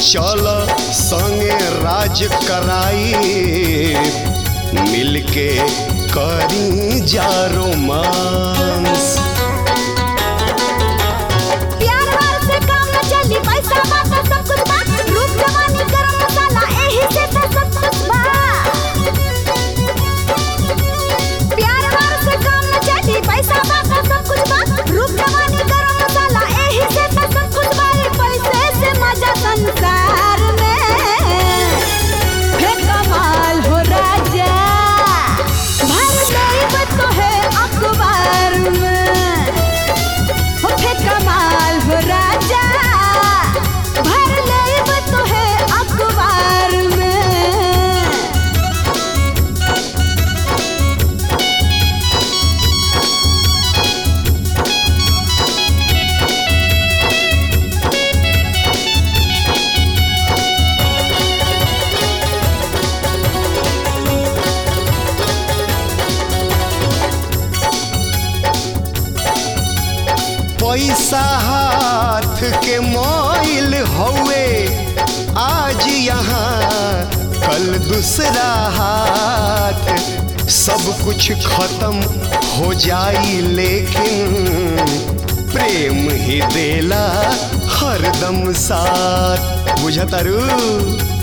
चल संगे राज कराई मिलके करी जा रोमांस प्यार वार से काम न चली पैसा बात सब कुछ बा रूप जवानी गरम मसाला एही से त सब कुछ बा प्यार वार से काम न चली पैसा बात सब कुछ बा रूप जवानी गरम मसाला एही से त सब कुछ बा रे पैसे से मजा संसार में हे कमाल हो राजा भर गई तो है अखबार में होठे कमाल हो राजा भर लेब तो है अखबार में पैसा हाथ के मोइल हौवे आज यहाँ कल दूसरा हाथ सब कुछ खत्म हो जाई लेकिन प्रेम ही देला हरदम साथ बुझतारू